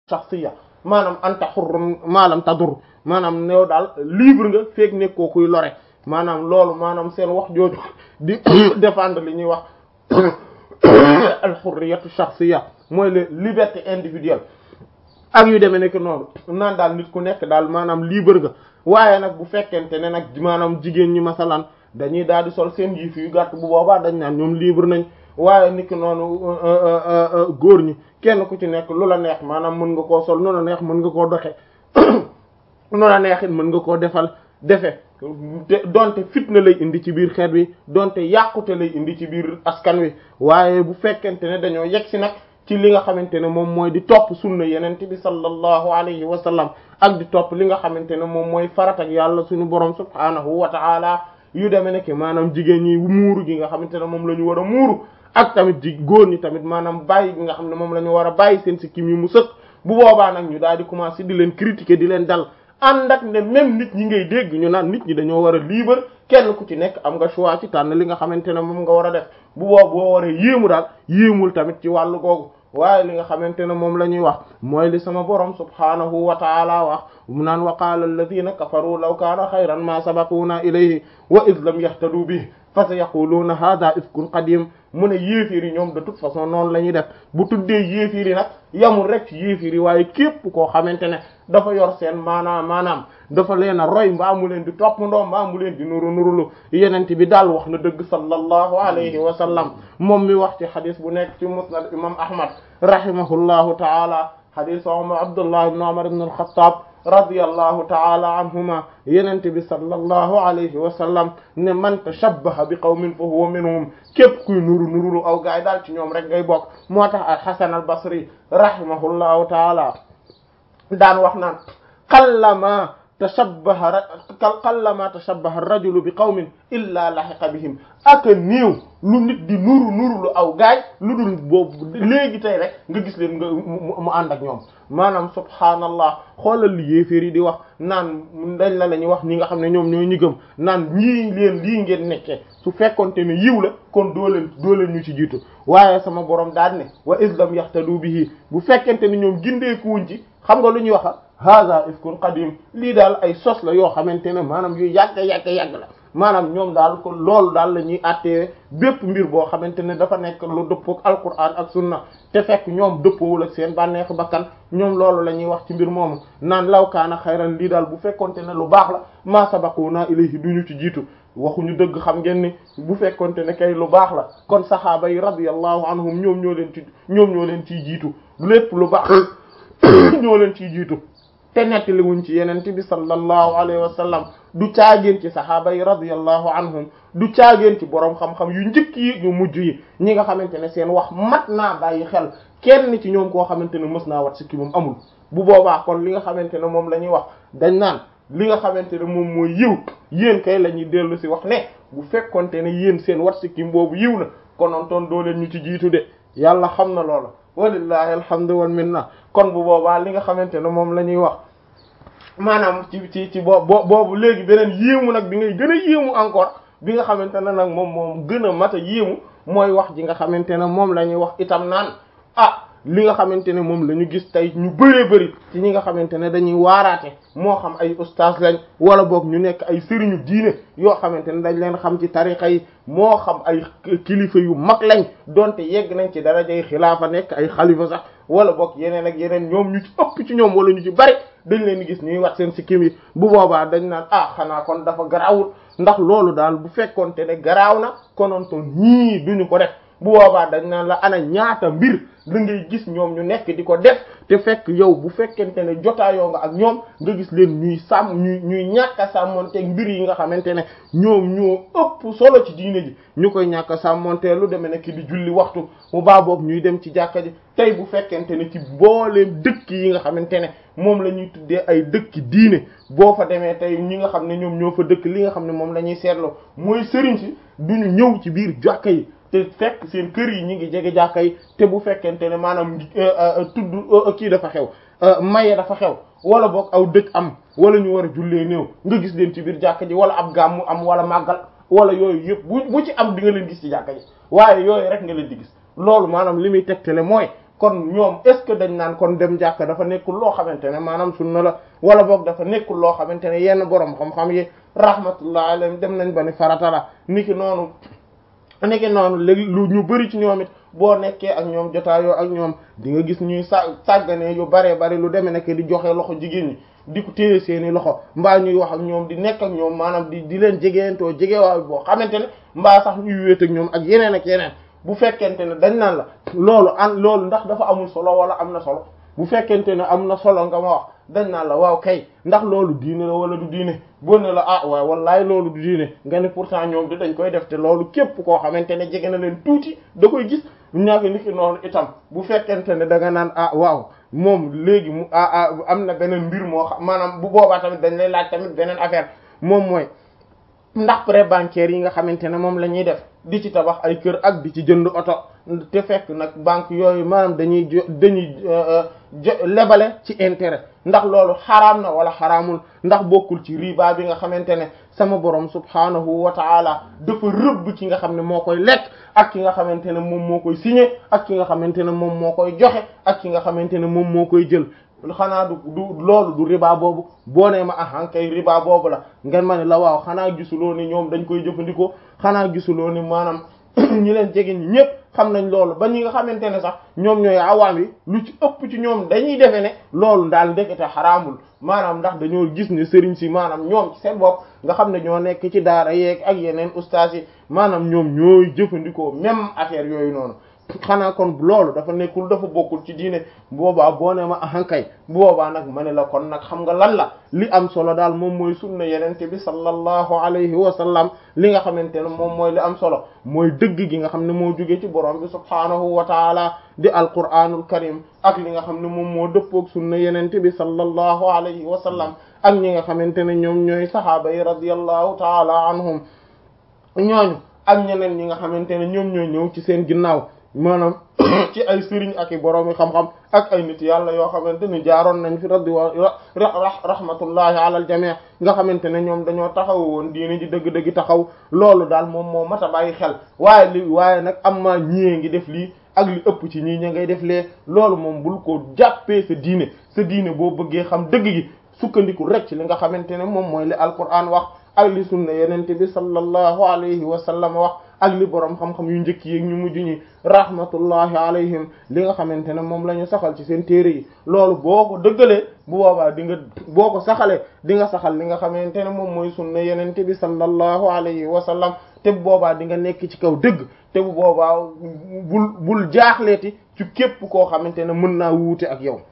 shakhsiyya maanaam anta hurrun maalam tadur maanaam new daal libre nga feek nekkoo kuy lore maanaam loolu maanaam seen wax jooju di défendre li ñuy wax al hurriyatu shakhsiyya mooy le liberté individuelle ak yu demee nekk noonu naan daal nit ku nekk daal maanaam libre nga waaye nag bu fekkente ne nag maanaam jigéen ñi masalan dañuy daal di sol seen yif yu gàtt bu boobaa dañ naan ñoom libre nañ waaye nit ki noonu góor ñi kenn ku ci nekk lu la neex maanaam mën nga koo sol nu la neex mën nga koo doxe nu la neex it mën nga koo defal defe te donte fitna lay indi ci biir xeet wi donte yàqute lay indi ci biir askan wi waaye bu fekkente ne dañoo yegg si nag ci li nga xamante ne moom mooy di topp sunna yenente bi sallallahu alayhi wa sallam ak di topp li nga xamante ne moom mooy farat ak yàlla suñu borom subhaanahu wa ta'ala yu demee nekk maanaam jigéen ñi muuru gi nga xamante ne moom la ñu war a muuru ak tamit ji góor ñi tamit maanaam bàyyi gi nga xam ne moom la ñu war a bàyyi seen sikkim yi mu sëkk bu boobaa nag ñu daal di commencer di leen critiquer di leen dal ànd ak ne même nit ñi ngay dégg ñu naan nit ñi dañoo war a libre kenn ku ci nekk am nga choix ci tànn li nga xamante ne moom nga war a def bu boobu boo waree yéemu daal yéemul tamit ci wàllu googu waaye li nga xamante ne moom la ñuy wax mooy li sama borom subhaanahu wa taala wax mu naan wa qaala alladina kafaru law kaana xayran ma sabaquuna ilayhi wa id lam yahtadu bihi fa sa yaquluuna hada ifkun qadim mu ne yéeféer yi ñoom de toute façon noonu la ñuy def bu tuddee yéeféer yi nag yamul rek ci yéeféer yi waaye képp koo xamante ne dafa yor seen maanaam maanaam dafa leen a roy mbaa mu leen di topp ndoo mbaa mu leen di nuru nurulu yenente bi daal wax na dëgg sallallahu alayhi wa sallam moom mi wax ci xadis bu nekk ci musnad imam ahmad rahimahullahu taala xadis Umar Abdullah ibn Umar ibn al-Khattab radiyallahu taala anhuma yenente bi sallallahu alayhi wa sallam ne man tashabbaha bi qawmin fa huwa minhum képp kuy nuru nurulu aw gaay daal ci ñoom rek ngay bokk moo tax al-Hasan al-Basri rahimahullahu taala daan wax naan qallama tashabbaha qallama tashabbaha ar-rajulu bi qawmin illa lahiqa bihim ak néew lu nit di nuru nuru lu aw gaay lu dul boobu léegi tey rek nga gis leen nga mu ànd ak ñoom maanaam subhaanallah xoolal li yéeféer yi di wax naan dañ la la ñuy wax ñi nga xam ne ñoom ñooy ñi gëm naan ñii leen lii ngeen nekkee su fekkonte ne yiw la kon doo leen doo leen ñu ci jiitu waaye sama borom daal ne wa islam yahtadu bihi bu fekkente ne ñoom gindeekuwuñ ci xam nga lu ñuy wax hada ifkun qadim lii daal ay sos la yoo xamante ne maanaam yu yàgg yàgg yàgg la maanaam ñoom daal ko loolu daal la ñuy àttee bépp mbir boo xamante ne dafa nekk lu dëppook alquran ak sunna te fekk ñoom dëppoowul ak seen bànneexu bakkan ñoom loolu la ñuy wax ci mbir moomu naan law kaana xayran lii daal bu fekkonte ne lu baax la ma sabaquna ilayhi duñu ci jiitu waxuñu dëgg xam ngeen ni bu fekkonte ne kay lu baax la kon saxaaba yi radiyallahu anhum ñoom ñoo leen ci ñoom ñoo leen ciy jiitu lépp lu baax ñoo leen ciy jiitu te nettali wuñ ci yeneen bi sallallahu alayhi wa sallam du caageen ci saxaaba yi radiyallahu anhum du caageen ci boroom xam-xam yu njëkk yi ñu mujj yi ñi nga xamante ne seen wax mat naa bàyyi xel kenn ci ñoom koo xamante ne mës naa wat si ki moom amul bu boobaa kon li nga xamante ne moom la ñuy wax dañ naan li nga xamante ne moom mooy yiw yéen kay la ñuy dellu si wax ne bu fekkonte ne yéen seen wat si kim boobu yiw na konoon toon doo leen ñu ci jiitu de yàlla xam na loola walillahi alhamdu wal minna kon bu boobaa li nga xamante ne moom la ñuy wax maanaam ci ci ci boo boobu léegi beneen yéemu nag bi ngay gën a yéemu encore bi nga xamante ne nag moom moom gën a mat a yéemu mooy wax ji nga xamante ne moom la ñuy wax itam naan ah li nga xamante ne moom la ñu gis tey ñu bëree bëri ci ñi nga xamante ne dañuy waaraate moo xam ay ustaas lañ wala boog ñu nekk ay sëriñu diine yoo xamante ne dañ leen xam ci tarixa yi moo xam ay kilifa yu mag lañ donte yegg nañ ci darajay xilaafa nekk ay xalifa sax wala boog yeneen ak yeneen ñoom ñu ci ëpp ci ñoom wala ñu ci bari dañ leen di gis ñuy wat seen sikkim yi bu boobaa dañ naan ah xanaa kon dafa garaawul ndax loolu daal bu fekkonte ne garaaw na kononto ñii duñu ko def bu boobaa dañ naan la ana ñaata mbir la ngay gis ñoom ñu nekk di ko def te fekk yow bu fekkente ne jotaayoo nga ak ñoom nga gis leen ñuy sàmm ñuy ñuy ñàkk a sàmmonteeg mbir yi nga xamante ne ñoom ñoo ëpp solo ci diine ji ñu koy ñàkk a sàmmontee lu demee nekk di julli waxtu mu baa boobu ñuy dem ci jàkka ji tey bu fekkente ne ci booleem dëkk yi nga xamante ne moom la ñuy tuddee ay dëkki diine boo fa demee tey ñi nga xam ne ñoom ñoo fa dëkk li nga xam ne moom la ñuy seetloo mooy sëriñ si duñu ñëw ci biir jàkka yi te fekk seen kër yi ñi ngi jege jàkka yi te bu fekkente ne maanaam tudd kii dafa xew maye dafa xew wala boog aw dëj am wala ñu war a jullee néew nga gis leen ci biir jàkka ji wala ab gàmmu am wala màggal wala yooyu yëpp bu bu ci am di nga leen gis ci jàkka ji waaye yooyu rek nga leen di gis loolu maanaam li muy tegtale mooy kon ñoom est ce que dañ naan kon dem jàkka dafa nekkul loo xamante ne maanaam sunna la wala boog dafa nekkul loo xamante ne yenn borom xam-xam yi rahmatullah alayhim dem nañ ba ni farata la niki noonu niki noonu léegi lu ñu bari ci ñoom it boo nekkee ak ñoom jotaayoo ak ñoom di nga gis ñuy sa sàgganee yu baree bari lu demee nekk di joxe loxo jigéen ñi di ko téye seeni loxo mbaa ñuy wax ak ñoom di nekk ak ñoom maanaam di di leen jegeentoo jegewaaw boo xamante ne mbaa sax ñuy wéet ak ñoom ak yeneen ak yeneen bu fekkente ne dañ naan la loolu an loolu ndax dafa amul solo wala am na solo bu fekkente ne am na solo nga ma wax dañ naan la waaw kay ndax loolu diine la wala du diine boo ne la ah waaw wallaay loolu du diine nga ne pourtant ñoom di dañ koy def te loolu képp koo xamante ne jege na leen tuuti da koy gis ñaaka nit ki noonu itam bu fekkente ne da nga naan ah waaw moom léegi mu ah ah am na beneen mbir moo xam maanaam bu boobaa tamit dañ lay laaj tamit beneen affaire moom mooy ndax prêt bancaire yi nga xamante ne moom la ñuy def di ci tabax ay kër ak di ci jënd oto te fekk nag banque yooyu maanaam dañuy jo dañuy jo lebale ci intérêt ndax loolu xaraam na wala xaraamul ndax bokkul ci riba bi nga xamante ne sama borom subhanahu wa taala dafa rëbb ki nga xam ne moo koy lekk ak ki nga xamante ne moom moo koy signé ak ki nga xamante ne moom moo koy joxe ak ki nga xamante ne moom moo koy jël xanaa du du loolu du riba boobu boo nee ma ah kay riba boobu la ngeen ma ne la waaw xanaa gisuloo ni ñoom dañ koy jëfandikoo xanaa gisuloo ni maanaam ñi leen jege ñi ñëpp xam nañ loolu ba ñi nga xamante ne sax ñoom ñooy awaam yi lu ci ëpp ci ñoom dañuy defe ne loolu daal ndekete xaraamul maanaam ndax dañoo gis ne sëriñ si maanaam ñoom ci seen bopp nga xam ne ñoo nekk ci daara yeeg ak yeneen ustaas yi maanaam ñoom ñooy jëfandikoo même affaire yooyu noonu xanaa kon loolu dafa nekkul dafa bokkul ci diine boobaa boo ne ma ahankay boobaa nag ma ne la kon nag xam nga lan la li am solo daal moom mooy sunna yenente bi sallallahu alayhi wa sallam li nga xamante ne moom mooy li am solo mooy dëgg gi nga xam ne moo jóge ci borom bi subhaanahu wa taala di alquraanul karim ak li nga xam ne moom moo dëppoog sunna yenente bi sallallahu alayhi wa sallam ak ñi nga xamante ne ñoom ñooy sahaaba yi radiyallahu taala anhum ñooñu ak ñeneen ñi nga xamante ne ñoom ñooy ñëw ci seen ginnaaw maanaam ci ay sëriñ ak i boroomi xam-xam ak ay nit yàlla yoo xamante ni jaaroon nañ fi raddi wa rahmatullahi ala al jami' nga xamante ne ñoom dañoo taxaw woon diine ji dëgg-dëgg taxaw loolu daal moom moo mat a bàyyi xel waaye li waaye nag am maa ñiyee ngi def lii ak li ëpp ci ñii ña ngay def lee loolu moom bul ko jàppee sa diine sa diine boo bëggee xam dëgg gi sukkandiku rek ci li nga xamante ne moom mooy li alquran wax ak li sunna yenente bi sallallahu alayhi wa sallam wax ak li boroom xam-xam yu njëkk yi ñu mujj ñi rahmatullahi alayhim li nga xamante ne moom la ñu saxal ci seen téere yi loolu boo ko dëggalee bu boobaa di nga boo ko saxalee di nga saxal li nga xamante ne moom mooy sunna yenente bi sallallahu alayhi wa sallam te bu boobaa di nga nekk ci kaw dëgg te bu boobaa bul bul jaaxleeti ci képp koo xamante ne mën naa wuute ak yow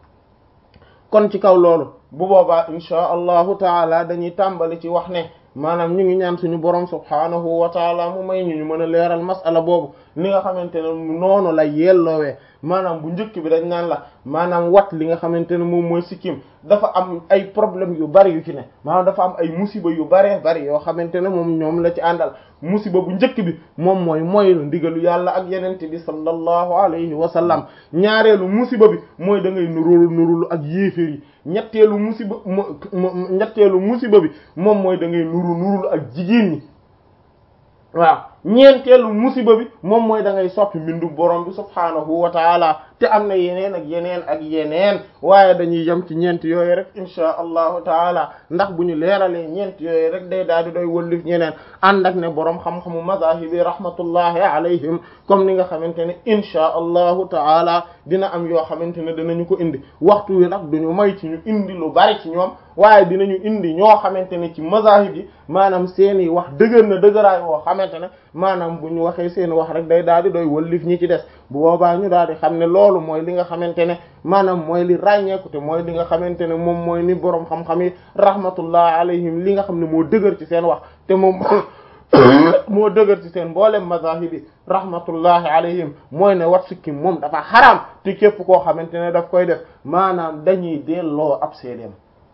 kon ci kaw loolu bu boobaa insha allahu taala dañuy tàmbali ci wax ne maanaam ñu ngi ñaan suñu borom subhaanahu wa taala mu may ñu ñu mën a leeral masala boobu ni nga xamante ne noonu la yelloowee maanaam bu njëkk bi dañ naan la maanaam wat li nga xamante ne moom mooy sikkim dafa am ay problème yu bari yu ci ne maanaam dafa am ay musiba yu baree bari yoo xamante ne moom ñoom la ci àndal musiba bu njëkk bi moom mooy mooy ndigalu yàlla ak yenente bi sallallahu alayhi wa sallam ñaareelu musiba bi mooy da ngay nurulu nurulu ak yéeféer yi ñetteelu musiba ñetteelu musiba bi moom mooy da ngay nuru nurulu ak jigéen ñi waaw ñeenteelu musiba bi moom mooy da ngay soppi mbindu borom bi subhaanahu wa taala te am na yeneen ak yeneen ak yeneen waaye dañuy yem ci ñeent yooyu rek insha allahu taala ndax bu ñu leeralee ñeent yooyu rek day daal di doy wëllif ñeneen ànd ak ne borom xam-xamu mazahibi rahmatullahi alayhim comme ni nga xamante ne insha allahu taala dina am yoo xamante ne dinañu ko indi waxtu wi nag duñu may ci ñu indi lu bari ci ñoom waaye dinañu indi ñoo xamante ne ci mazahib yi maanaam seeni wax dëgër na dëgëraay woo xamante ne maanaam bu ñu waxee seen wax rek day daal di doy wëllif ñi ci des bu boobaa ñu daal di xam ne loolu mooy li nga xamante ne maanaam mooy li ràññeeku te mooy li nga xamante ne moom mooy ni boroom xam-xam yi rahmatullah alayhim li nga xam ne moo dëgër ci seen wax te moom moo dëgër ci seen mboolem mazahib yi rahmatullahi alayhim mooy ne wat sikkim moom dafa xaraam te képp koo xamante ne daf koy def maanaam dañuy delloo ab seedeem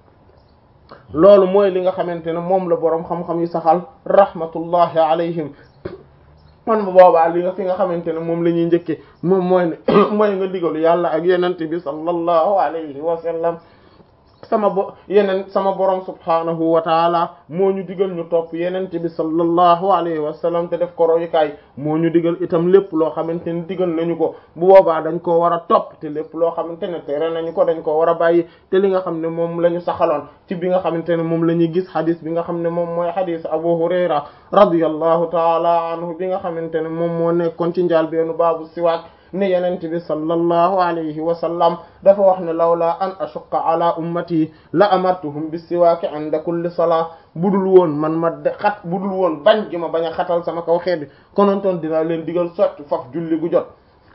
loolu mooy li nga xamante ne moom la boroom xam-xam yi saxal rahmatullahi alayhim man bu boobaa li nga fi nga xamante ne moom la ñuy njëkke moom mooy ne mooy nga digalu yàlla ak yenente bi sallallahu alayhi wa sallam sama bo yeneen sama borom subhaanahu wa taala moo ñu digal ñu topp yenente bi sallallahu alayhi wa sallam te def ko royukaay moo ñu digal itam lépp loo xamante ne digal nañu ko bu boobaa dañ koo war a topp te lépp loo xamante ne tere nañu ko dañ koo war a bàyyi te li nga xam ne moom la ñu saxaloon ci bi nga xamante ne moom la ñuy gis xadis bi nga xam ne moom mooy xadis Abu Hurayra radiyallahu taala anhu bi nga xamante ne moom moo nekkoon ci njaal beenu baabu siwaak ne yenent bi sallallahu alayhi wa sallam dafa wax ne lawla an ashuqqa ala ummati la amartuhum bis siwaaki inda kulli salaa budul woon man ma de xat budul woon bañ gi ma bañ a xatal sama kaw xeet bi konontoon dinaa leen digal sotti faf julli gu jot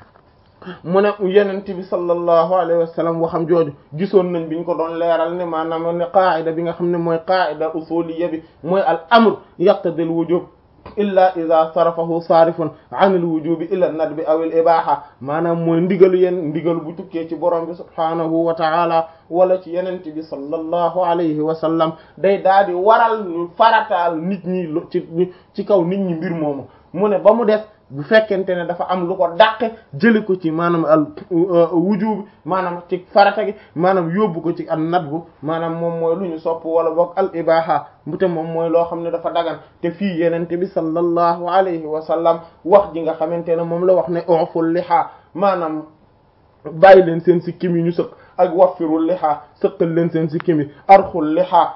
mu ne yenent bi sallallahu alayhi wa sallam waxam jooju gisoon nañ biñ ko doon leeral ne maanaam ne qaa'ida bi nga xam ne mooy qaa'ida usuliyya bi mooy al amr yaqtadil wujub illa ida sarafahu saarifun an il wujubi ila nadbi aw il ibaha maanaam mooy ndigalu yen ndigalu bu tukkee ci borom bi subhaanahu wa taala wala ci yenente bi sallallahu alayhi wa sallam day daal di waral ñu farataal nit ñi ci ci kaw nit ñi mbir moomu mu ne ba mu des bu fekkente ne dafa am lu ko dàqe jëli ko ci maanaam al wujub maanaam ci farata gi maanaam yóbbu ko ci an nadbu maanaam moom mooy lu ñu sopp wala boog al ibaha bu te moom mooy loo xam ne dafa dagan te fii yenente bi sallallahu alayhi wa sallam wax ji nga xamante ne moom la wax ne uful liha maanaam bàyyi leen seen sikkim yi ñu sëq ak waffirul liha sëqal leen seen sikkim yi arxul liha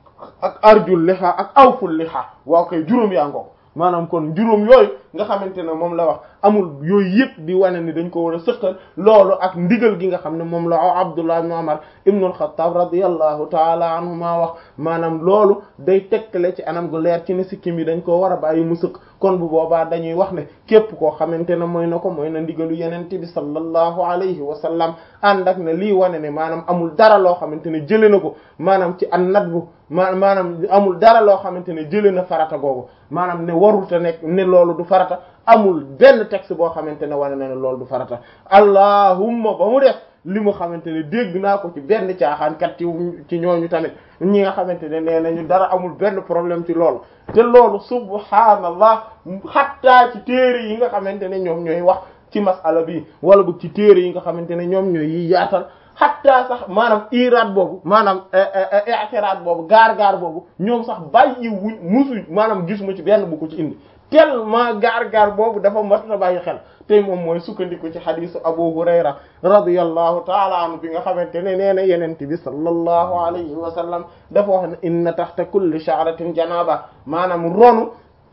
ak arjul liha ak awful liha waaw koy juróom yaa ngoo maanaam kon juróom yooyu nga xamante ne moom la wax amul yooyu yëpp di wane ni dañ ko war a sëqal loolu ak ndigal gi nga xam ne moom la Abdullah ibn Umar ibn al-Khattab radiyallahu taala anhuma wax maanaam loolu day tegtale ci anam gu leer ci ne sikkim yi dañ koo war a bàyyi mu sëq kon bu boobaa dañuy wax ne képp koo xamante ne mooy na ko mooy na ndigalu yenente bi sallallahu alayhi wa sallam ànd ak ne lii wane ne maanaam amul dara loo xamante ne jëlee na ko maanaam ci an nadbu ma maanaam amul dara loo xamante ne jëlee na farata googu maanaam ne warul te nekk ne loolu du farata amul benn texte boo xamante ne wane na ne loolu du farata allahumma ba mu def li mu xamante ne dégg naa ko ci benn caaxaankat ci ci ñooñu tamit ñi nga xamante ne nee nañu dara amul benn problème ci loolu te loolu subhaanallah xattaa ci téere yi nga xamante ne ñoom ñooy wax ci masala bi wala bu ci téere yi nga xamante ne ñoom ñooy yi yaatal xattaa sax maanaam iraad boobu maanaam i'tiraad boobu gaar-gaar boobu ñoom sax bàyyi wuñ musuñ maanaam gisuma ci benn bu ko ci indi tellement gaar-gaar boobu dafa mat na bàyyi xel te moom mooy sukkandiku ci xadisu Abu Hurayra radiyallahu taala anhu bi nga xamante ne nee na yenente bi sallallahu alayhi wa sallam dafa wax ne inna taxta kulli sha'ratin janaba maanaam ronu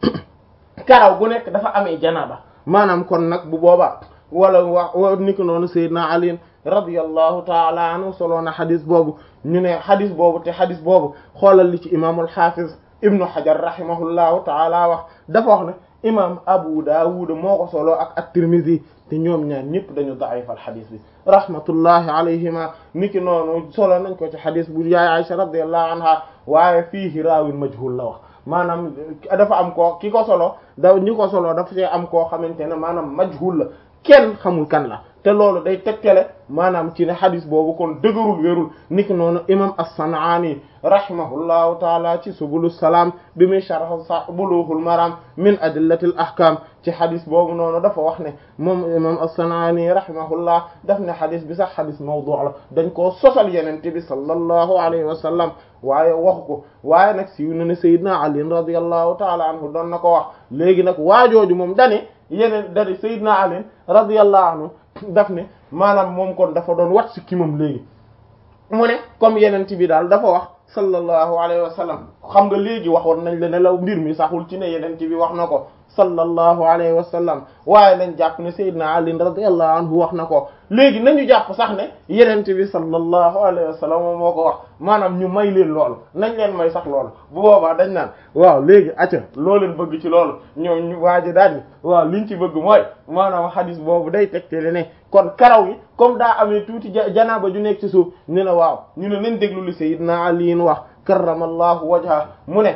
karaw gu nekk dafa amee janaba maanaam kon nag bu boobaa wala wax ni ko noonu Seydina Ali radiyallahu taala anhu solo na xadis boobu ñu ne xadis boobu te xadis boobu xoolal li ci imaamul xaafiz ibnu Hajar rahimahullahu taala wax dafa wax ne imam Abu Dawud moo ko solo ak at-Tirmidhi te ñoom ñaar ñëpp dañu da'ifal xadis bi rahmatullahi alayhima niki noonu solo nañ ko ci xadis bu yaay Aisha radiyallahu anha waaye fiihi raawin majhul la wax maanaam dafa am koo ki ko solo da ñi ko solo dafa see am koo xamante ne maanaam majhul la kenn xamul kan la te loolu day tegtale maanaam ci ne xadis boobu kon dëgërul wérul niki noonu imam as-San'ani rahimahullahu taala ci subulu salaam bi muy sharh bulughul maram min adillatil ahkam ci xadis boobu noonu dafa wax ne moom imam as-San'ani rahimahullah daf ne xadis bi sax xadis mawdu' la dañ koo sosal yenente bi sallallahu alayhi wa sallam waaye waxu ko waaye nag siiw na ne Seydina Ali radiyallahu taala anhu doon na ko wax léegi nag waajooju moom dane yeneen dari Seydina Ali radiyallahu anhu daf ne maanaam moom kon dafa doon wat si kimam léegi mu ne comme yeneen bi daal dafa wax sallallahu alayhi wa sallam xam nga léegi waxoon nañ la ne la mbir mi saxul ci ne yeneen bi wax na ko sallallahu alayhi wa sallam waaye nañ jàpp ne Seydina Ali radiyallahu anhu wax na ko léegi nañu jàpp sax ne yeneen bi sallallahu alayhi wa sallam moo ko wax maanaam ñu may leen loolu nañ leen may sax loolu bu boobaa dañ naan waaw léegi acca loo leen bëgg ci loolu ñoom ñu waaji daal ni waaw liñ ci bëgg mooy maanaam xadis boobu day tegtale ne kon karaw yi comme daa amee tuuti janaaba ju nekk ci suuf ñu ne waaw ñu ne nañ déglu li Seydina Ali wax karramallahu wajha mu ne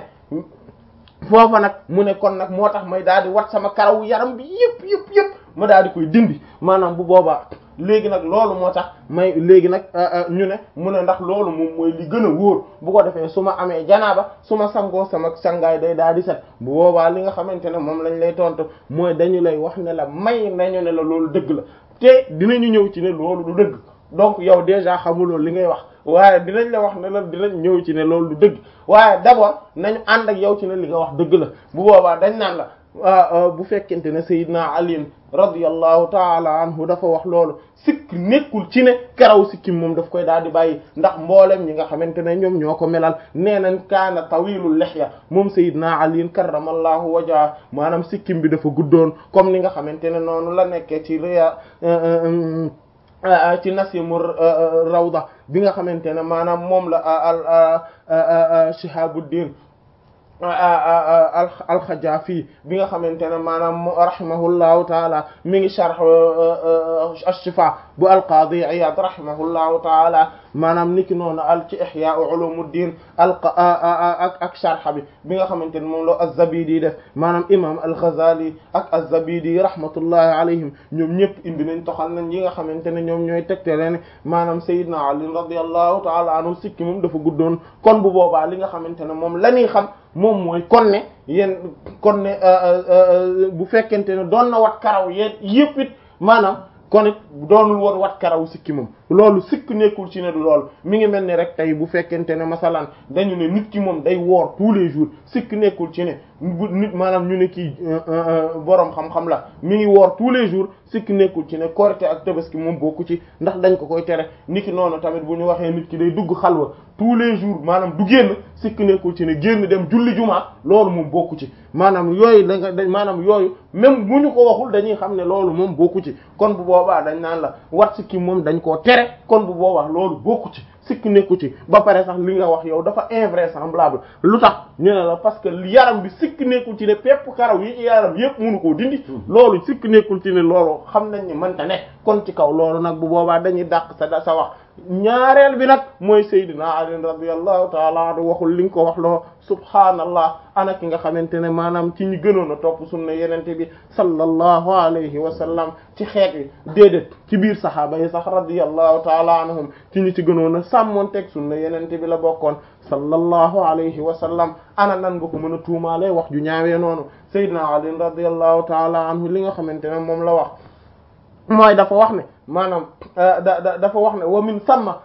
foofa nag mu ne kon nag moo tax may daal di wat sama karaw yaram bi yëpp yëpp yëpp ma daal di koy dindi maanaam bu boobaa léegi nag loolu moo tax may léegi nag ñu ne mu ne ndax loolu moom mooy li gën a wóor bu ko defee su ma amee janaaba su ma sangoo sama sangaay day daal di set bu boobaa li nga xamante ne moom lañ lay tontu mooy dañu lay wax ne la may nañu ne la loolu dëgg la te dinañu ñëw ci ne loolu du dëgg donc yow déjà xamuloo li ngay wax waaye dinañ la wax ne la dinañ ñëw ci ne loolu du dëgg waaye d'abord nañu ànd ak yow ci ne li nga wax dëgg la bu boobaa dañ naan la bu fekkente ne Seydina Ali radiyallahu taala anhu dafa wax loolu sikk nekkul ci ne karaw sikkim moom daf koy daal di bàyyi ndax mboolem ñi nga xamante ne ñoom ñoo ko melal nee nañ kaana tawilul lihya moom Seydina Ali karramallahu wajha maanaam sikkim bi dafa guddoon comme ni nga xamante ne noonu la nekkee ci riya ci nasimu rawda bi nga xamante ne maanaam moom la al Shihabuddin alxajafi bi nga xamante ne maanaam rahimahullahu taala mi ngi sharh ash-shifa bu alqaadi Iyad rahimahullahu taala maanaam niki noonu al ci ihya ulumuddin al ak ak sharh bi bi nga xamante ne moom la az-Zabidi def maanaam imam al-Ghazali ak az-Zabidi rahmatullahi alayhim ñoom ñëpp indi nañ toxal nañ yi nga xamante ne ñoom ñooy tegtale ne maanaam Sayyidina Ali radiyallahu taala anhu sikki moom dafa guddoon kon bu boobaa li nga xamante ne moom la ñuy xam moom mooy kon ne yéen kon ne bu fekkente ne doon na wat karaw yéen yëpp it maanaam kon it doonul woon wat karaw sikki moom loolu sikk nekkul ci ne du loolu mi ngi mel ni rek tey bu fekkente ne masalan dañu ne nit ki moom day woor tous les jours sikk nekkul ci ne bu nit maanaam ñu ne kii boroom xam-xam la mi ngi woor tous les jours sikk nekkul ci ne korite ak tabaski moom bokku ci ndax dañ ko koy tere niki noonu tamit bu ñu waxee nit ki day dugg xalwa tous les jours maanaam du génn sikk nekkul ci ne génn dem julli jumaa loolu moom bokku ci maanaam yooyu da nga maanaam yooyu même bu ñu ko waxul dañuy xam ne loolu moom bokku ci kon bu boobaa dañ naan la wat sikki moom dañ koo tere kon bu boobaa loolu bokku ci sikk nekku ci ba pare sax li nga wax yow dafa invraisemblable lu tax ñu ne la parce que yaram bi sikk nekkul ci ne pepp karaw yi ci yaram yépp mënu koo dindi loolu sikk nekkul ci ne loolu xam nañ ni mënta ne kon ci kaw loolu nag bu boobaa dañuy dàq sa sa wax ñaareel bi nag mooy Seydina Ali radiyallahu taala anhu waxul li nga ko wax loo subhaanallah ana ki nga xamante ne maanaam ci ñu gënoon a topp sunna yenente bi sallallahu alayhi wa sallam ci xeet yi déedéet ci biir sahaaba yi sax radiyallahu taala anhum ci ñu ci gënoon a sàmmoon teg sunna yenente bi la bokkoon sallallahu alayhi wa sallam ana nan nga ko mën a tuumaale wax ju ñaawee noonu Seydina Ali radiyallahu taala anhu li nga xamante ne moom la wax mooy dafa wax ne maanaam da dafa wax ne wa min samma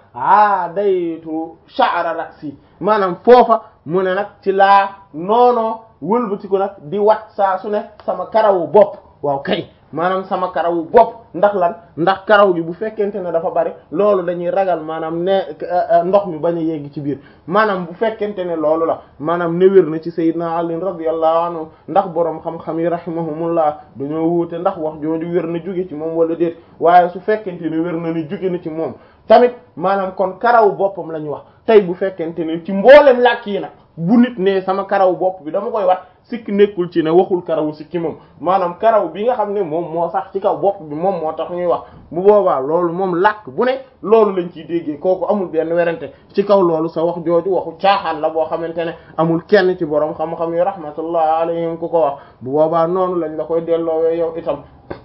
aadaytu sha'ra ra'si maanaam foofa mu ne nag ci laa noonoo wëlbatiku nag di wat saa su ne sama karawu bopp waaw kay maanaam sama karawu bopp ndax lan ndax karaw gi bu fekkente ne dafa bari loolu dañuy ragal maanaam ne ndox mi bañ a yegg ci biir maanaam bu fekkente ne loolu la maanaam ne wér na ci sayyidina Ali radiyallahu anhu ndax boroom xam-xam yi rahimahumullah dañoo wuute ndax wax jooju wér na jóge ci moom wala déet waaye su fekkente ne wér na ni jóge na ci moom tamit maanaam kon karaw boppam la ñu wax tey bu fekkente ne ci mboolem làkk yi nag bu nit ne sama karaw bopp bi dama koy wat sikk nekkul ci ne waxul karawu sikki moom maanaam karaw bi nga xam ne moom moo sax ci kaw bopp bi moom moo tax ñuy wax bu boobaa loolu moom làkk bu ne loolu lañ ciy déggee kooku amul benn werante ci kaw loolu sa wax jooju waxu caaxaan la boo xamante ne amul kenn ci borom xam-xam yi rahmatullah alayhim ku ko wax bu boobaa noonu lañ la koy delloowee yow itam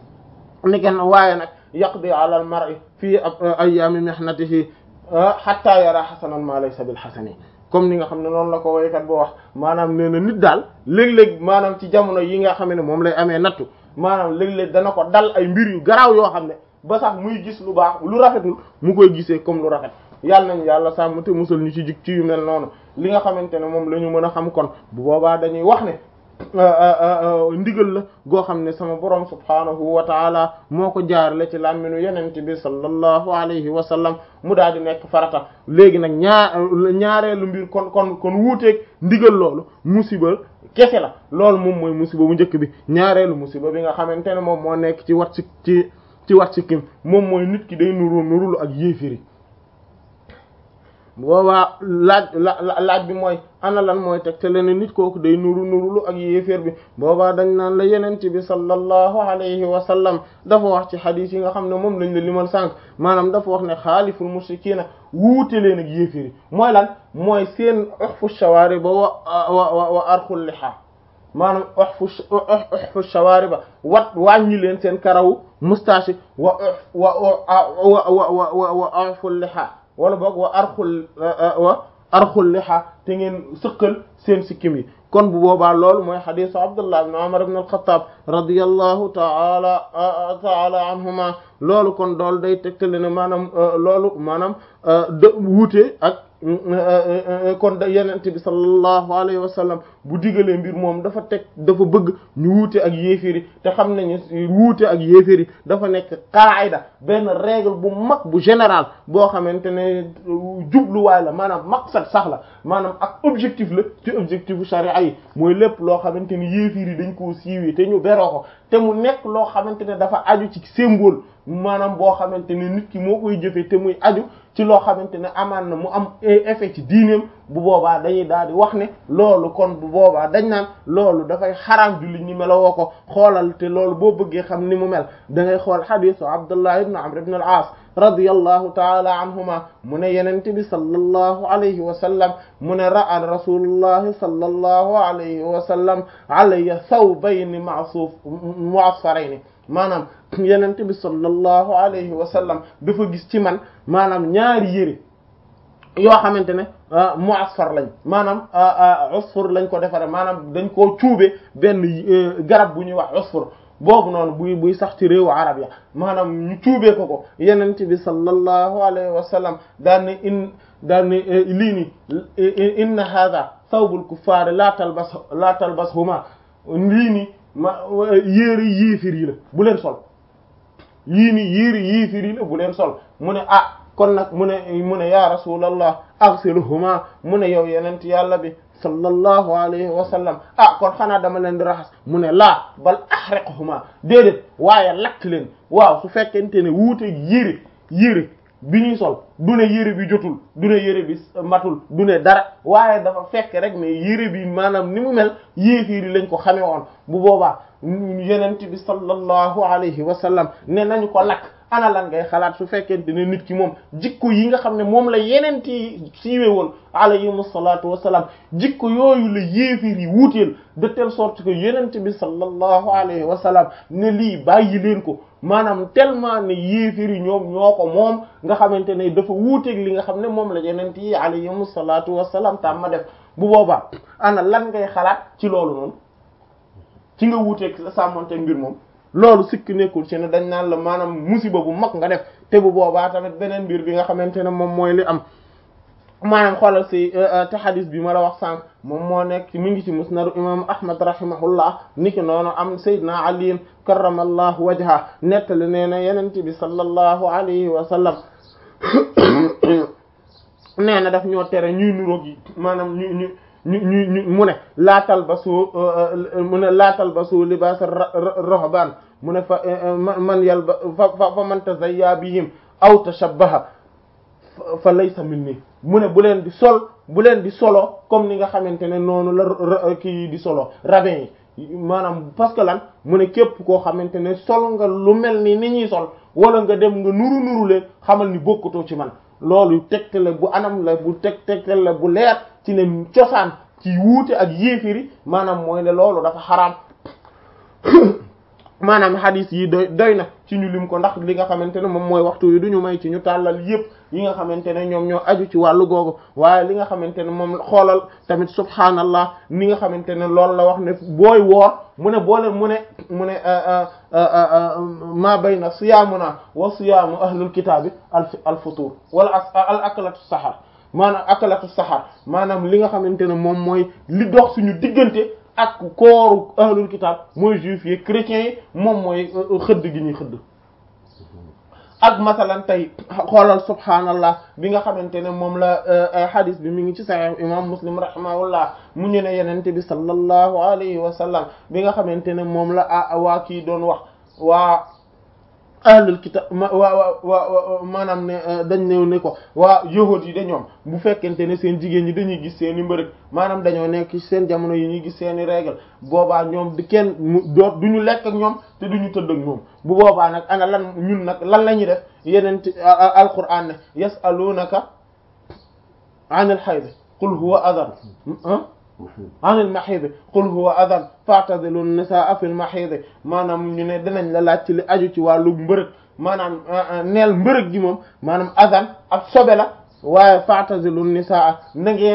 ni kenn waaye nag yaqdi ala al mar'i fii ayyaami mihnatihi hatta yara hasanan ma laysa bil hasani comme ni nga xam ne noonu la ko woykat boo wax maanaam nee na nit daal léeg-léeg maanaam ci jamono yi nga xam ne moom lay amee nattu maanaam léeg-léeg dana ko dal ay mbir yu garaaw yoo xam ne ba sax muy gis lu baax lu rafetul mu koy gisee comme lu rafet yàlla nañu yàlla sàmm te musal ñu ci jik ci yu mel noonu li nga xamante ne moom la ñu mën a xam kon bu boobaa dañuy wax ne ndigal la goo xam ne sama borom subhaanahu wa taala moo ko jaarale ci làmminu yenente bi sallallahu alayhi wa sallam mu daal di nekk farata léegi nag ñaar ñaareelu mbir kon kon kon wuuteeg ndigal loolu musiba kese la loolu moom mooy musiba bu njëkk bi ñaareelu musiba bi nga xamante ne moom moo nekk ci wat si ci ci wat si kim moom mooy nit ki day nuru nurulu ak yéefiri boobaa laaj la laaj bi mooy ana lan mooy teg te leen nit kooku day nuru nurulu ak yéeféer bi boobaa dañ naan la yenent bi sallallahu alayhi wa sallam dafa wax ci xadiis yi nga xam ne moom lañ la limal sànq maanaam dafa wax ne xaaliful mushrikiina wuute leen ak yéeféer yi mooy lan mooy seen uxfu shawaari ba wa wa wa arxul liha maanaam uxfu uxfu shawaari ba wat wàññi leen seen karawu moustache wa wa wa wa wa wa arxul liha wala boog wa arxul wa arxul liha te ngeen sëqal seen sikkim yi kon bu boobaa loolu mooy xadisu abdullah ibn umar ibn al-khattab radiyallahu ta'ala ta'ala anhuma loolu kon dool day tegtale ne maanaam loolu maanaam de wuute ak kon da yenent bi sallallahu alayhi wa sallam bu digalee mbir moom dafa teg dafa bëgg ñu wuute ak yéeféri te xam nañu wuute ak yéeféri dafa nekk qaayda benn règle bu mag bu général boo xamante ne jubluwaay la maanaam maqsad sax la maanaam ak objectif la ci objectif bu sharia yi mooy lépp loo xamante ni yéeféri dañ koo siiwee te ñu beroo ko te mu nekk loo xamante ne dafa aju ci symbole maanaam boo xamante ne nit ki moo koy jëfee te muy aju ci loo xamante ne amaan na mu am effet ci diineem bu boobaa dañuy daal di wax ne loolu kon bu boobaa dañ naan loolu dafay xaraam jullit ñi melowoo ko xoolal te loolu boo bëggee xam ni mu mel da ngay xool xadisu Abdullah ibn Amr ibn al-As radiyallahu taala anhuma mu ne yenente bi sallallahu alayhi wa sallam mu ne ra'a rasulullahi sallallahu alayhi wa sallam alayya thawbayni ma'suf mu'asfarayni maanaam yenente bi sallallahu alayhi wa sallam dafa gis ci man maanaam ñaari yére yoo xamante ne mu'asfar lañ maanaam usfur lañ ko defaree maanaam dañ koo cuube benn garab bu ñuy wax usfur boobu noonu buy buy sax ci réewu arab ya maanaam ñu cuubee ko ko yenente bi sallallahu alayhi wa sallam daan ne in daan ne lii ni inna hadha thawbul kuffar la talbas la talbashuma lii ni ma yéeri yéefir yi la bu leen sol yii ni yéeri yéefir yi la bu leen sol mu ne ah kon nag mu ne mu ne ya rasulallah aghsilhuma mu ne yow yenent yàlla bi sallallahu alayhi wa sallam ah kon xanaa dama leen di raxas mu ne laa bal ahriqhuma déedéet waaye lakk leen waaw su fekkente ne wuute yére yére bi ñuy sol du ne yére bi jotul du ne yére bi matul du ne dara waaye dafa fekk rek ne yére bi maanaam ni mu mel yéefiiri lañ ko xame woon bu boobaa yenent bi sallallahu alayhi wa sallam ne nañu ko lakk ana lan ngay xalaat su fekkente ne nit ki moom jikko yi nga xam ne moom la yeneen yi siiwe woon alayhimu salaatu wasalaam jikko yooyu la yéefir yi wuuteel de telle sorte que yenent bi sallallahu alayhi wa sallam ne lii bàyyi leen ko maanaam tellement ne yéefir yi ñoom ñoo ko moom nga xamante ne dafa wuuteeg li nga xam ne moom la yenent yi alayhimu salaatu wasalaam tam ma def bu boobaa ana lan ngay xalaat ci loolu noonu ci nga wuuteeg sàmmonte mbir moom loolu sikk nekkul ci ne dañ naan la maanaam musiba bu mag nga def te bu boobaa tamit beneen mbir bi nga xamante ne moom mooy li am maanaam xoolal si te xadis bi ma la wax sànq moom moo nekk mi ngi ci musnadu imam ahmad rahimahullah niki noonu am sayyidina ali karramallahu wajha nettali nee na yenente bi sallallahu alayhi wa sallam nee na daf ñoo tere ñuy nuroog yi maanaam ñu ñu ñu ñu ñu mu ne laatal ba soo mu ne laatal ba soo libaas rahban mu ne fa man yal ba fa fa man tazayya bihim aw tashabbaha fa laysa minni mu ne bu leen di sol bu leen di solo comme ni nga xamante ne noonu la kii di solo rabbin yi maanaam parce que lan mu ne képp koo xamante ne sol nga lu mel ni ni ñuy sol wala nga dem nga nuru nuru leen xamal ni bokkutoo ci man loolu tegtale bu anam la bu teg tegtale la bu leer ci ne cosaan ci wuute ak yéefiri maanaam mooy ne loolu dafa xaraam maanaam hadith yi doy doy na ci ñu lim ko ndax li nga xamante ne moom mooy waxtu yi du ñu may ci ñu tàllal yépp yi nga xamante ne ñoom ñoo aju ci wàllu googu waaye li nga xamante ne moom xoolal tamit subhaanallah ni nga xamante ne loolu la wax ne booy woor mu ne boole mu ne mu ne ma bayna siyaamuna wa siyaamu ahlul kitaabi al al futur wala al akalatu sahar maanaam akalatu sahar maanaam li nga xamante ne moom mooy li dox suñu diggante ak kooru ahlul kitab mooy juif yi chrétiens yi moom mooy xëdd gi ñuy xëdd ak masalan tey xoolal subhaanallah bi nga xamante ne moom la hadith bi mi ngi ci sahih imam muslim rahimahullah mu ñu ne yenente bi sallallahu alayhi wa sallam bi nga xamante ne moom la waa kii doon wax waa ahlul kitab waa waa maanaam ne dañ ñëw ne ko waa yahuud yi de ñoom bu fekkente ne seen jigéen ñi dañuy gis seen i mbërëg maanaam dañoo nekk ci seen jamono yi ñuy gis seen i règle boobaa ñoom di kenn mu doot du ñu lekk ak ñoom te du ñu tëdd ak ñoom bu boobaa nag ana lan ñun nag lan la ñuy def yeneen ci alquran ne yasalunaka anil hayd qul huwa adan anil mahid qul huwa adan fa'tazilu nisaa fil mahid maanaam ñu ne dinañ la laaj ci li aju ci wàllu mbërëg maanaam neel mbërëg gi moom maanaam adan ak sobe la waaye fa'tazilu nisaa na ngeen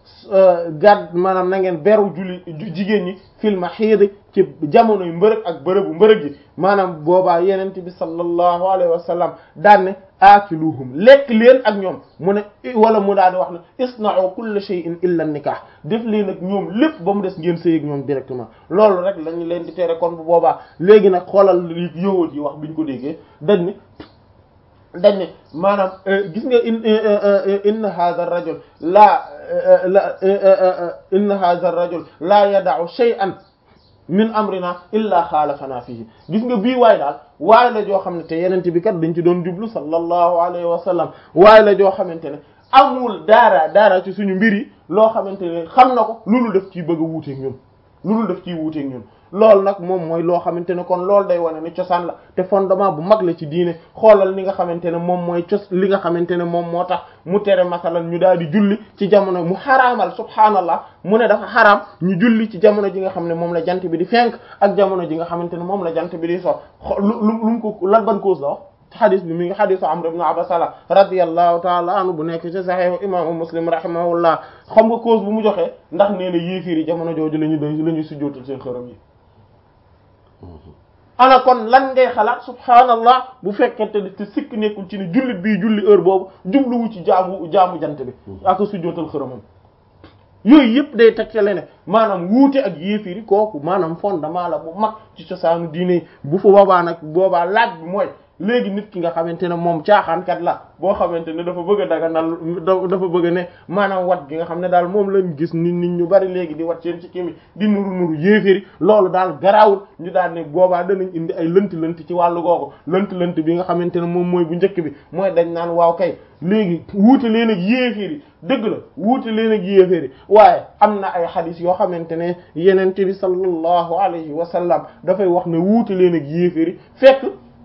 gàdd maanaam na ngeen beru julli jigéen ñi fil mahiid ci jamonoy mbërëg ak bërëbu mbërëg yi maanaam boobaa yenente bi sallallahu alayhi wa sallam daan ne aakiluhum lekk leen ak ñoom mu ne wala mu daal di wax ne isna'u kulla shay'in illa nikah def leen ak ñoom lépp ba mu des ngeen sëy ak ñoom directement loolu rek lañu leen di tere kon bu boobaa léegi nag xoolal li yowóot yi wax biñ ko déggee dañ ne dañ ne maanaam gis nga in inna hadha ar-rajul la la inna hadha ar-rajul la yada'u shay'an min amrina illa xaalafana fihi gis nga bii waay daal waay la joo xam ne te yenente bi kat dañ ci doon jublu sallallahu alayhi wa sallam waay la joo xamante ne amul daara daara ci suñu mbir yi loo xamante ne xam na ko loolu def ciy bëgg a wuuteeg ñun loolu def ciy wuuteeg ñun loolu nag moom mooy loo xamante ne kon loolu day wane ne cosaan la te fondement bu mag la ci diine xoolal li nga xamante ne moom mooy cos li nga xamante ne moom moo tax mu tere masalan ñu daal di julli ci jamono mu xaraamal subhaanallah mu ne dafa xaraam ñu julli ci jamono ji nga xam ne moom la jant bi di fenk ak jamono ji nga xamante ne moom la jant bi di so lu lu mu ko lan ban cause la wax xadis bi mi ngi xadisu Amr ibn Abasa radiyallahu taala anhu bu nekk ci saxiixu imaamu Muslim rahimahullah xam nga cause bu mu joxee ndax nee na yéefiir yi jamono jooju la ñu doy la ñuy sujjootal seen xërëm yi ana kon lan ngay xalaat subhaanallah bu fekkente ne te sikk nekkul ci ne jullit bii julli heure boobu jubluwu ci jaamu jaamu jant bi ak sujjootal xërëmam yooyu yëpp day tegtale ne maanaam wuute ak yéefiri kooku maanaam fondement la bu mag ci cosaanu diine yi bu fa boobaa nag boobaa laaj bi mooy léegi nit ki nga xamante ne moom caaxaankat la boo xamante ne dafa bëgg a daganal dafa bëgg ne maanaam wat gi nga xam ne daal moom lañ gis nit nit ñu bari léegi di wat seen ci kimi di nuru nuru yéeféri loolu daal garaawul ñu daal ne boobaa danañ indi ay lënt lënt ci wàllu googu lënt lënt bi nga xamante ne moom mooy bu njëkk bi mooy dañ naan waaw kay léegi wuute leen ak yéeféri dëgg la wuute leen ak yéeféri waaye am na ay xadis yoo xamante ne yenente bi sallallahu alayhi wa sallam dafay wax ne wuute leen ak yéeféri fekk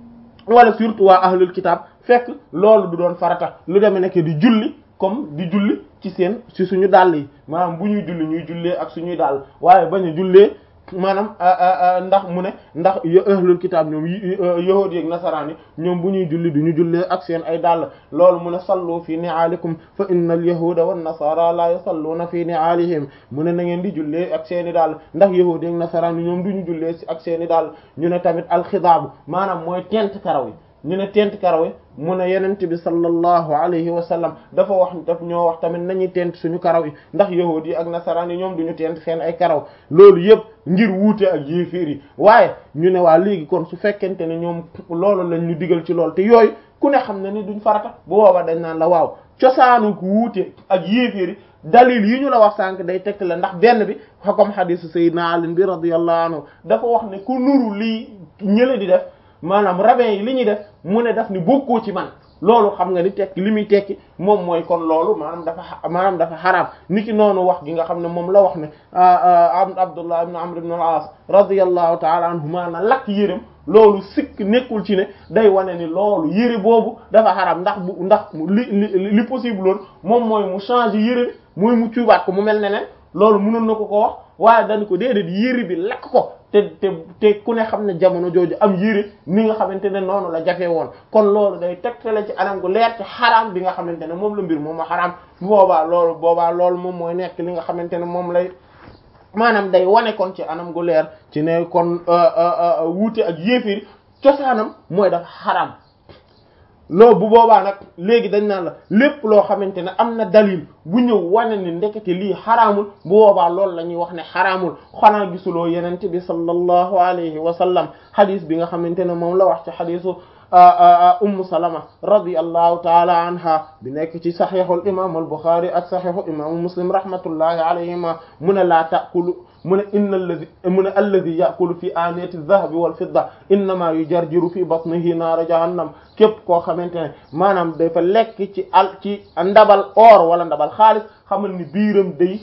wala surtout waa ahlul kitab fekk loolu du doon farata lu demee nekk di julli comme di julli ci seen ci suñu dàll yi maanaam bu ñuy julli ñuy jullee ak suñuy dàll waaye bañ a jullee maanaam ndax mu ne ndax ahlul kitab ñoom yahuud ak nasaraan yi ñoom bu ñuy julli du ñu jullee ak seen ay dàll loolu mu ne sallu fi ni'alikum fa inna al yahuda wan nasara la yusalluuna fi ni'alihim mu ne na ngeen di jullee ak seen i dàll ndax yahuud ak nasaraan yi ñoom du ñu jullee ak seen i dàll ñu ne tamit alxidaabu maanaam mooy tent karaw yi ñu ne tent karaw yi mu ne yenent bi sallallahu alayhi wa sallam dafa wax daf ñoo wax tamit nañuy tent suñu karaw yi ndax yahuud yi ak nasaraan yi ñoom duñu tent seen ay karaw loolu yëpp ngir wuute ak yéeféer yi waaye ñu ne waa léegi kon su fekkente ne ñoom loolu lañ ñu digal ci loolu te yooyu ku ne xam ne ni duñ farata bu boobaa dañ naan la waaw cosaanu ku wuute ak yéeféer yi dalil yi ñu la wax sànq day tegte la ndax benn bi comme hadisu sayyidina Ali bi radiyallahu anhu dafa wax ne ku nuru lii ñële di def maanaam rabbin yi li ñuy def mu ne daf ni bokkoo ci man loolu xam nga ni tekki li muy tekki moom mooy kon loolu maanaam dafa maanaam dafa xaraam niki noonu wax gi nga xam ne moom la wax ne Abdullah ibn Amr ibn al-As radiyallahu ta'ala anhuma na lakk yërëm loolu sikk nekkul ci ne day wane ni loolu yëre boobu dafa xaraam ndax bu ndax li li li possible loolu moom mooy mu changer yëre bi mooy mu cuubaat ko mu mel ne ne loolu mënoon na ko ko wax waaye dañ ko déedéet yëre bi lakk ko te te te ku ne xam ne jamono jooju am yére ni nga xamante ne noonu la jafe woon kon loolu day tegtale ci anam gu leer ci xaraam bi nga xamante ne moom la mbir moom a xaraam boobaa loolu boobaa loolu moom mooy nekk li nga xamante ne moom lay maanaam day wane kon ci anam gu leer ci ne kon wuute ak yéefiri cosaanam mooy dafa xaraam loolu bu boobaa nag léegi dañ naan la lépp loo xamante ne am na dalil bu ñëw wane ni ndekete lii xaraamul bu boobaa loolu la ñuy wax ne xaraamul xanaa gisuloo yenente bi sallallahu alayhi wa sallam xadis bi nga xamante ne moom la wax ci xadisu ummu salama radiyallahu taala anha bi nekk ci saxiixul imam al buxaari ak saxiixu imaamu muslim rahmatullahi alayhima mu ne laa taakulu mu ne inna alladi mu ne alladi yakulu fi aaniyati dahabi wal fidda innama yujarjiru fi batnihi naara jahannam képp koo xamante ne maanaam dafa lekk ci al ci ndabal or wala ndabal xaalis xamal ni biiram day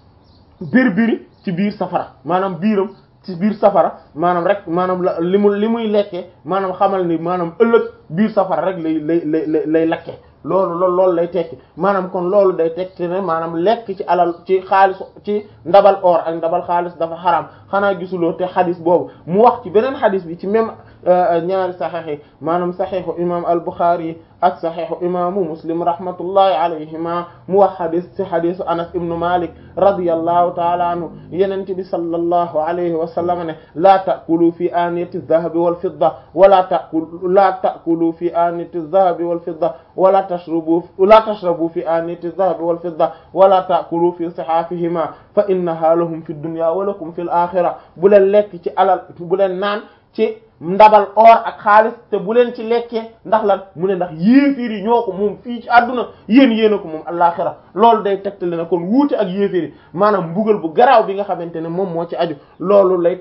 bir biri ci biir safara maanaam biiram ci biir safara maanaam rek maanaam la li mu li muy lekkee maanaam xamal ni maanaam ëllëg biir safara rek lay lay lay lay lakke loolu loolu loolu lay tekki maanaam kon loolu day tekki ne maanaam lekk ci alal ci xaalis ci ndabal or ak ndabal xaalis dafa xaraam xanaa gisuloo te xadis boobu mu wax ci beneen xadis bi ci même ñaari saxiix yi maanaam saxiixu imam al-Bukhari ak saxiixu imaamu Muslim rahmatullahi alayhima mu wax xadis ci xadisu Anas ibnu Malik radiyallahu taala anhu yenente bi sallallahu alayhi wa sallam ne laa ta'kulu fi aaniyati adh-dhahabi wal fidda wala ta'kulu laa ta'kulu fi aaniyati adh-dhahabi wal fidda wala tashrabu la tashrabu fi aaniyati adh-dhahabi wal fidda wala ta'kulu fi sihafihima fa innaha lahum fi dunya wa lakum fil akhirah bu leen lekk ci alal bu leen naan ci ndabal or ak xaalis te bu leen ci lekkee ndax lan mu ne ndax yéeféer yi ñoo ko moom fii ci àdduna yéen yéen a ko moom àllaaxira loolu day tegtale ne kon wuute ak yéeféer yi maanaam mbugal bu garaaw bi nga xamante ne moom moo ci aju loolu lay